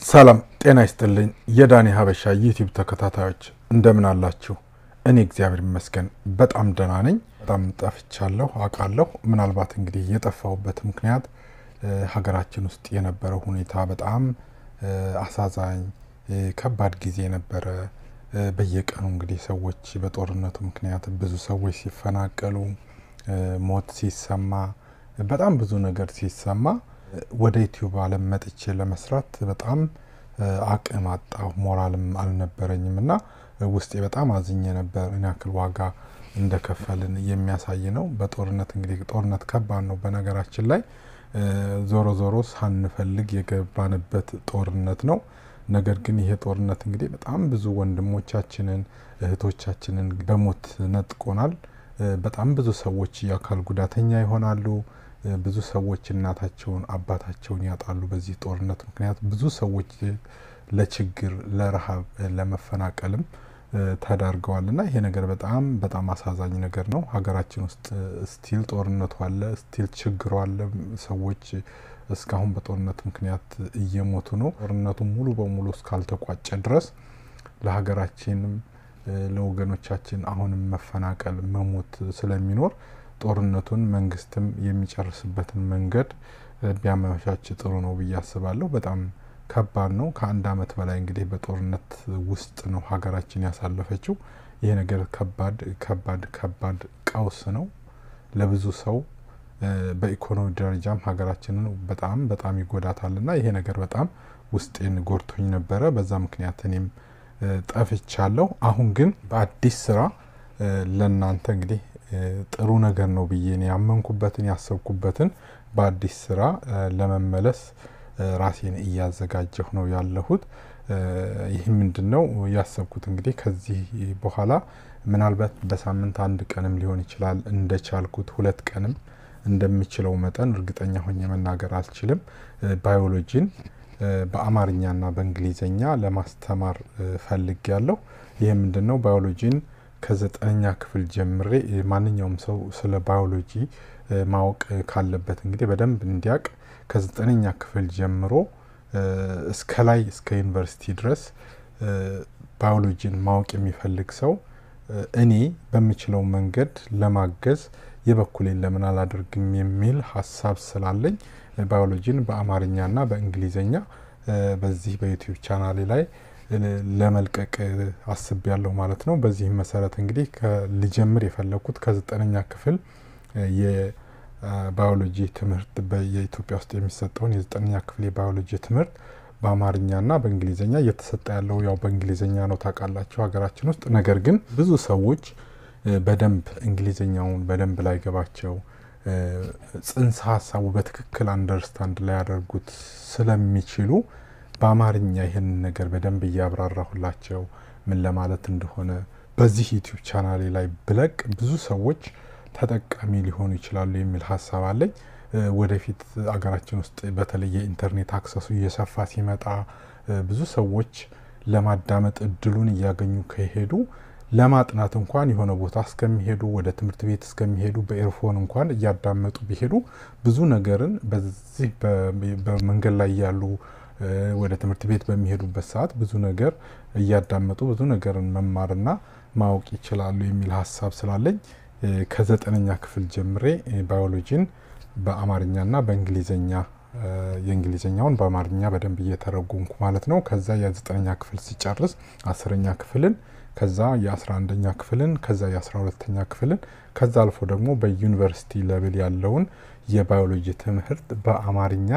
ሰላም ጤና ይስጥልኝ። የዳኒ ሀበሻ ዩቲዩብ ተከታታዮች እንደምን አላችሁ? እኔ እግዚአብሔር ይመስገን በጣም ደህና ነኝ። በጣም ጠፍቻለሁ አውቃለሁ። ምናልባት እንግዲህ የጠፋሁበት ምክንያት ሀገራችን ውስጥ የነበረው ሁኔታ በጣም አሳዛኝ ከባድ ጊዜ ነበረ። በየቀኑ እንግዲህ ሰዎች በጦርነቱ ምክንያት ብዙ ሰዎች ሲፈናቀሉ፣ ሞት ሲሰማ፣ በጣም ብዙ ነገር ሲሰማ ወደ ዩቲዩብ ዓለም መጥቼ ለመስራት በጣም አቅም አጣሁ፣ ሞራልም አልነበረኝም እና ውስጤ በጣም አዝኜ ነበር። ምን ያክል ዋጋ እንደከፈልን የሚያሳይ ነው። በጦርነት እንግዲህ ጦርነት ከባድ ነው። በነገራችን ላይ ዞሮ ዞሮ ሳንፈልግ የገባንበት ጦርነት ነው። ነገር ግን ይሄ ጦርነት እንግዲህ በጣም ብዙ ወንድሞቻችንን እህቶቻችንን በሞት ነጥቆናል። በጣም ብዙ ሰዎች የአካል ጉዳተኛ ይሆናሉ። ብዙ ሰዎች እናታቸውን አባታቸውን ያጣሉ። በዚህ ጦርነት ምክንያት ብዙ ሰዎች ለችግር፣ ለረሃብ፣ ለመፈናቀልም ተዳርገዋል እና ይሄ ነገር በጣም በጣም አሳዛኝ ነገር ነው። ሀገራችን ውስጥ ስቲል ጦርነቱ አለ፣ ስቲል ችግሩ አለ። ሰዎች እስካሁን በጦርነት ምክንያት እየሞቱ ነው። ጦርነቱ ሙሉ በሙሉ እስካልተቋጨ ድረስ ለሀገራችንም ለወገኖቻችን አሁንም መፈናቀል፣ መሞት ስለሚኖር ጦርነቱን መንግስትም የሚጨርስበትን መንገድ ቢያመቻች ጥሩ ነው ብዬ አስባለሁ። በጣም ከባድ ነው። ከአንድ አመት በላይ እንግዲህ በጦርነት ውስጥ ነው ሀገራችን ያሳለፈችው። ይሄ ነገር ከባድ ከባድ ከባድ ቀውስ ነው ለብዙ ሰው በኢኮኖሚ ደረጃም ሀገራችንን በጣም በጣም ይጎዳታል እና ይሄ ነገር በጣም ውስጤን ጎድቶኝ ነበረ። በዛ ምክንያት እኔም ጠፍቻለሁ። አሁን ግን በአዲስ ስራ ለእናንተ እንግዲህ ጥሩ ነገር ነው ብዬ እኔ ያመንኩበትን ያሰብኩበትን በአዲስ ስራ ለመመለስ ራሴን እያዘጋጀሁ ነው ያለሁት። ይህ ምንድን ነው ያሰብኩት እንግዲህ ከዚህ በኋላ ምናልባት በሳምንት አንድ ቀንም ሊሆን ይችላል እንደቻልኩት ሁለት ቀንም እንደምችለው መጠን እርግጠኛ ሆኜ መናገር አልችልም። ባዮሎጂን በአማርኛና በእንግሊዝኛ ለማስተማር ፈልግ ያለሁ። ይህ ምንድን ነው ባዮሎጂን ከዘጠነኛ ክፍል ጀምሬ ማንኛውም ሰው ስለ ባዮሎጂ ማወቅ ካለበት እንግዲህ በደንብ እንዲያውቅ ከዘጠነኛ ክፍል ጀምሮ እስከ ላይ እስከ ዩኒቨርሲቲ ድረስ ባዮሎጂን ማወቅ የሚፈልግ ሰው እኔ በምችለው መንገድ ለማገዝ የበኩሌን ለምን አላደርግም የሚል ሀሳብ ስላለኝ ባዮሎጂን በአማርኛና በእንግሊዝኛ በዚህ በዩቲዩብ ቻናሌ ላይ ለመልቀቅ አስብ ያለሁ ማለት ነው። በዚህም መሰረት እንግዲህ ልጀምር የፈለግኩት ከዘጠነኛ ክፍል የባዮሎጂ ትምህርት የኢትዮጵያ ውስጥ የሚሰጠውን የዘጠነኛ ክፍል የባዮሎጂ ትምህርት በአማርኛና በእንግሊዝኛ እየተሰጠ ያለው ያው በእንግሊዝኛ ነው ታውቃላችሁ ሀገራችን ውስጥ። ነገር ግን ብዙ ሰዎች በደንብ እንግሊዝኛውን በደንብ ላይገባቸው ጽንሰ ሀሳቡ በትክክል አንደርስታንድ ላያደርጉት ስለሚችሉ በአማርኛ ይህንን ነገር በደንብ እያብራራሁላቸው ምን ለማለት እንደሆነ በዚህ ዩቲዩብ ቻናሌ ላይ ብለቅ ብዙ ሰዎች ተጠቃሚ ሊሆኑ ይችላሉ የሚል ሀሳብ አለኝ። ወደፊት አገራችን ውስጥ በተለይ የኢንተርኔት አክሰሱ እየሰፋ ሲመጣ ብዙ ሰዎች ለማዳመጥ እድሉን እያገኙ ከሄዱ ለማጥናት እንኳን የሆነ ቦታ እስከሚሄዱ ወደ ትምህርት ቤት እስከሚሄዱ በኤርፎን እንኳን እያዳመጡ ቢሄዱ ብዙ ነገርን በዚህ በመንገድ ላይ ያሉ ወደ ትምህርት ቤት በሚሄዱበት ሰዓት ብዙ ነገር እያዳመጡ ብዙ ነገርን መማርና ማወቅ ይችላሉ የሚል ሀሳብ ስላለኝ ከዘጠነኛ ክፍል ጀምሬ ባዮሎጂን በአማርኛና በእንግሊዝኛ የእንግሊዝኛውን በአማርኛ በደንብ እየተረጎምኩ ማለት ነው። ከዛ የዘጠነኛ ክፍል ሲጨርስ አስረኛ ክፍልን ከዛ የአስራ አንደኛ ክፍልን ከዛ የአስራ ሁለተኛ ክፍልን ከዛ አልፎ ደግሞ በዩኒቨርሲቲ ለብል ያለውን የባዮሎጂ ትምህርት በአማርኛ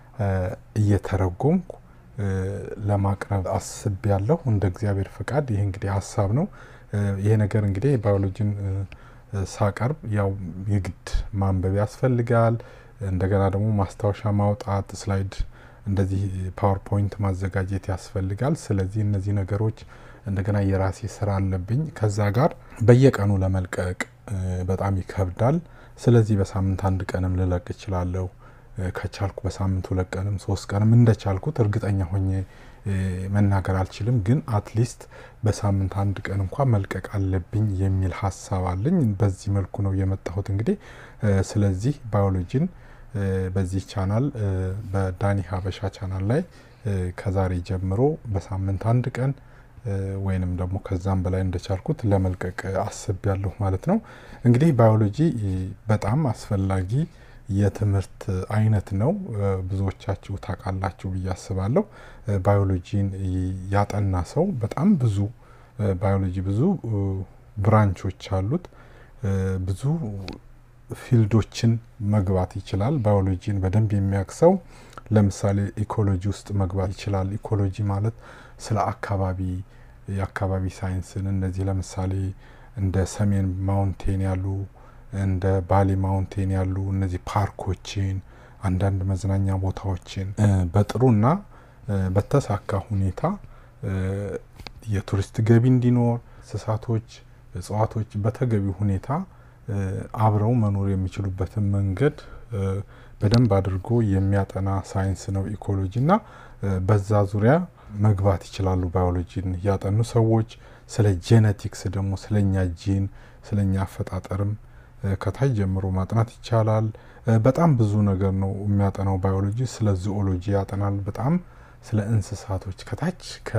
እየተረጎምኩ ለማቅረብ አስብ ያለሁ እንደ እግዚአብሔር ፈቃድ። ይህ እንግዲህ ሀሳብ ነው። ይሄ ነገር እንግዲህ ባዮሎጂን ሳቀርብ ያው የግድ ማንበብ ያስፈልጋል። እንደገና ደግሞ ማስታወሻ ማውጣት፣ ስላይድ እንደዚህ ፓወርፖይንት ማዘጋጀት ያስፈልጋል። ስለዚህ እነዚህ ነገሮች እንደገና የራሴ ስራ አለብኝ። ከዛ ጋር በየቀኑ ለመልቀቅ በጣም ይከብዳል። ስለዚህ በሳምንት አንድ ቀንም ልለቅ እችላለሁ። ከቻልኩ በሳምንት ሁለት ቀንም ሶስት ቀንም እንደቻልኩት እርግጠኛ ሆኜ መናገር አልችልም። ግን አትሊስት በሳምንት አንድ ቀን እንኳን መልቀቅ አለብኝ የሚል ሀሳብ አለኝ። በዚህ መልኩ ነው የመጣሁት እንግዲህ ስለዚህ ባዮሎጂን በዚህ ቻናል በዳኒ ሀበሻ ቻናል ላይ ከዛሬ ጀምሮ በሳምንት አንድ ቀን ወይንም ደግሞ ከዛም በላይ እንደቻልኩት ለመልቀቅ አስቤያለሁ ማለት ነው። እንግዲህ ባዮሎጂ በጣም አስፈላጊ የትምህርት አይነት ነው። ብዙዎቻችሁ ታውቃላችሁ ብዬ አስባለሁ። ባዮሎጂን ያጠና ሰው በጣም ብዙ ባዮሎጂ ብዙ ብራንቾች አሉት። ብዙ ፊልዶችን መግባት ይችላል። ባዮሎጂን በደንብ የሚያውቅ ሰው ለምሳሌ ኢኮሎጂ ውስጥ መግባት ይችላል። ኢኮሎጂ ማለት ስለ አካባቢ የአካባቢ ሳይንስን እነዚህ ለምሳሌ እንደ ሰሜን ማውንቴን ያሉ እንደ ባሌ ማውንቴን ያሉ እነዚህ ፓርኮችን፣ አንዳንድ መዝናኛ ቦታዎችን በጥሩና በተሳካ ሁኔታ የቱሪስት ገቢ እንዲኖር እንስሳቶች፣ እጽዋቶች በተገቢ ሁኔታ አብረው መኖር የሚችሉበትን መንገድ በደንብ አድርጎ የሚያጠና ሳይንስ ነው ኢኮሎጂ እና በዛ ዙሪያ መግባት ይችላሉ። ባዮሎጂን ያጠኑ ሰዎች ስለ ጄኔቲክስ ደግሞ ስለኛ ጂን ስለኛ አፈጣጠርም ከታች ጀምሮ ማጥናት ይቻላል። በጣም ብዙ ነገር ነው የሚያጠናው ባዮሎጂ። ስለ ዚኦሎጂ ያጠናል። በጣም ስለ እንስሳቶች ከታች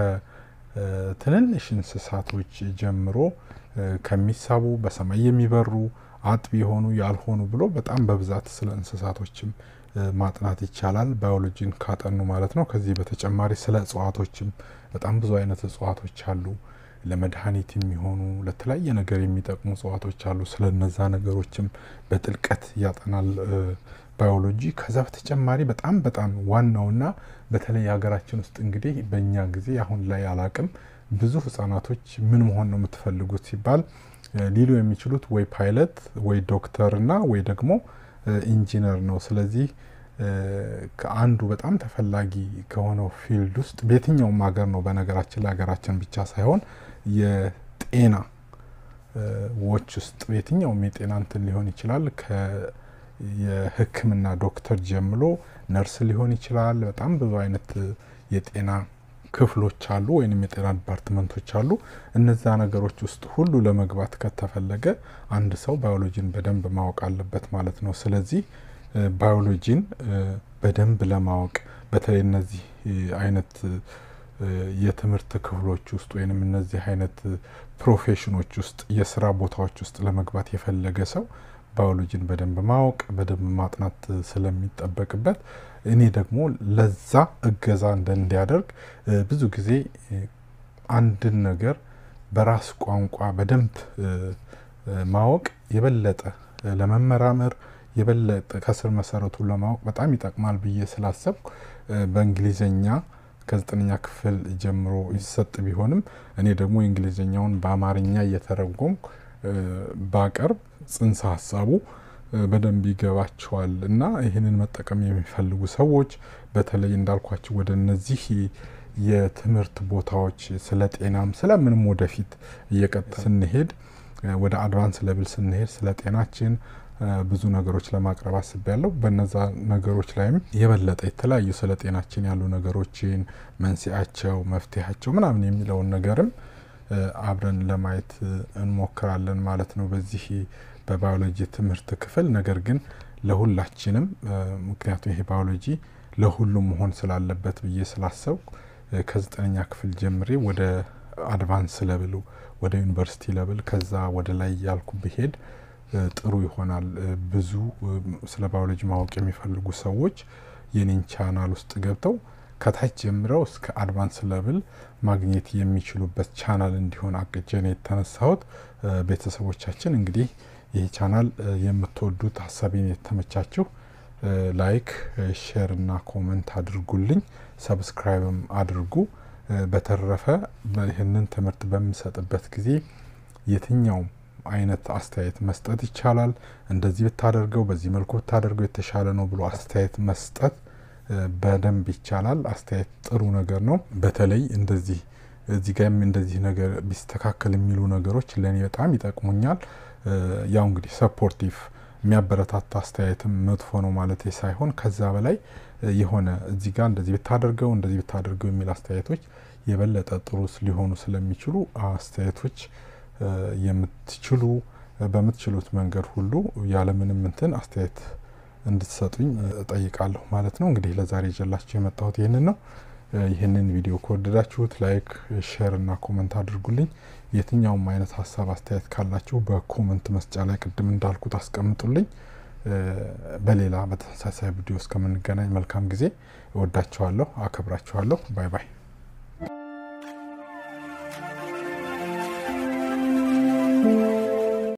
ከትንንሽ እንስሳቶች ጀምሮ ከሚሳቡ በሰማይ የሚበሩ አጥቢ የሆኑ ያልሆኑ ብሎ በጣም በብዛት ስለ እንስሳቶችም ማጥናት ይቻላል ባዮሎጂን ካጠኑ ማለት ነው። ከዚህ በተጨማሪ ስለ እጽዋቶችም በጣም ብዙ አይነት እጽዋቶች አሉ። ለመድኃኒት የሚሆኑ ለተለያየ ነገር የሚጠቅሙ እጽዋቶች አሉ። ስለ እነዛ ነገሮችም በጥልቀት ያጠናል ባዮሎጂ። ከዛ በተጨማሪ በጣም በጣም ዋናውና በተለይ ሀገራችን ውስጥ እንግዲህ በእኛ ጊዜ አሁን ላይ አላቅም ብዙ ህጻናቶች ምን መሆን ነው የምትፈልጉት ሲባል ሊሉ የሚችሉት ወይ ፓይለት ወይ ዶክተር እና ወይ ደግሞ ኢንጂነር ነው። ስለዚህ ከአንዱ በጣም ተፈላጊ ከሆነው ፊልድ ውስጥ በየትኛውም ሀገር ነው በነገራችን ላይ ሀገራችን ብቻ ሳይሆን የጤና ዎች ውስጥ የትኛውም የጤና እንትን ሊሆን ይችላል የሕክምና ዶክተር ጀምሎ ነርስ ሊሆን ይችላል። በጣም ብዙ አይነት የጤና ክፍሎች አሉ ወይም የጤና ዲፓርትመንቶች አሉ። እነዛ ነገሮች ውስጥ ሁሉ ለመግባት ከተፈለገ አንድ ሰው ባዮሎጂን በደንብ ማወቅ አለበት ማለት ነው። ስለዚህ ባዮሎጂን በደንብ ለማወቅ በተለይ እነዚህ አይነት የትምህርት ክፍሎች ውስጥ ወይም እነዚህ አይነት ፕሮፌሽኖች ውስጥ የስራ ቦታዎች ውስጥ ለመግባት የፈለገ ሰው ባዮሎጂን በደንብ ማወቅ በደንብ ማጥናት ስለሚጠበቅበት እኔ ደግሞ ለዛ እገዛ እንዲያደርግ ብዙ ጊዜ አንድን ነገር በራስ ቋንቋ በደንብ ማወቅ የበለጠ ለመመራመር የበለጠ ከስር መሰረቱን ለማወቅ በጣም ይጠቅማል ብዬ ስላሰብኩ በእንግሊዝኛ ከዘጠነኛ ክፍል ጀምሮ ይሰጥ ቢሆንም እኔ ደግሞ የእንግሊዝኛውን በአማርኛ እየተረጎምኩ ባቀርብ ጽንሰ ሀሳቡ በደንብ ይገባቸዋል እና ይህንን መጠቀም የሚፈልጉ ሰዎች በተለይ እንዳልኳቸው ወደ እነዚህ የትምህርት ቦታዎች ስለ ጤናም ስለምንም ወደፊት እየቀጠ ስንሄድ ወደ አድቫንስ ለብል ስንሄድ ስለ ጤናችን ብዙ ነገሮች ለማቅረብ አስቤያለሁ። በነዛ ነገሮች ላይም የበለጠ የተለያዩ ስለ ጤናችን ያሉ ነገሮችን መንስኤያቸው፣ መፍትሄያቸው ምናምን የሚለውን ነገርም አብረን ለማየት እንሞክራለን ማለት ነው በዚህ በባዮሎጂ ትምህርት ክፍል። ነገር ግን ለሁላችንም ምክንያቱም ይሄ ባዮሎጂ ለሁሉም መሆን ስላለበት ብዬ ስላሰብኩ ከዘጠነኛ ክፍል ጀምሬ ወደ አድቫንስ ለብሉ ወደ ዩኒቨርሲቲ ለብል ከዛ ወደ ላይ ያልኩ ብሄድ ጥሩ ይሆናል። ብዙ ስለ ባዮሎጂ ማወቅ የሚፈልጉ ሰዎች የኔን ቻናል ውስጥ ገብተው ከታች ጀምረው እስከ አድቫንስ ለብል ማግኘት የሚችሉበት ቻናል እንዲሆን አቅጄ ነው የተነሳሁት። ቤተሰቦቻችን እንግዲህ ይህ ቻናል የምትወዱት ሀሳቤን የተመቻችሁ ላይክ፣ ሼር እና ኮመንት አድርጉልኝ፣ ሰብስክራይብም አድርጉ። በተረፈ ይህንን ትምህርት በምሰጥበት ጊዜ የትኛውም አይነት አስተያየት መስጠት ይቻላል። እንደዚህ ብታደርገው፣ በዚህ መልኩ ብታደርገው የተሻለ ነው ብሎ አስተያየት መስጠት በደንብ ይቻላል። አስተያየት ጥሩ ነገር ነው። በተለይ እንደዚህ እዚህ ጋርም እንደዚህ ነገር ቢስተካከል የሚሉ ነገሮች ለእኔ በጣም ይጠቅሙኛል። ያው እንግዲህ ሰፖርቲቭ የሚያበረታታ አስተያየትም መጥፎ ነው ማለት ሳይሆን ከዛ በላይ የሆነ እዚህ ጋር እንደዚህ ብታደርገው እንደዚህ ብታደርገው የሚል አስተያየቶች የበለጠ ጥሩ ሊሆኑ ስለሚችሉ አስተያየቶች የምትችሉ በምትችሉት መንገድ ሁሉ ያለምንም እንትን አስተያየት እንድትሰጡኝ እጠይቃለሁ ማለት ነው። እንግዲህ ለዛሬ ይዤላችሁ የመጣሁት ይህንን ነው። ይህንን ቪዲዮ ከወደዳችሁት ላይክ፣ ሼር እና ኮመንት አድርጉልኝ። የትኛውም አይነት ሀሳብ አስተያየት ካላችሁ በኮመንት መስጫ ላይ ቅድም እንዳልኩት አስቀምጡልኝ። በሌላ በተመሳሳይ ቪዲዮ እስከምንገናኝ መልካም ጊዜ። እወዳችኋለሁ፣ አከብራችኋለሁ። ባይ ባይ።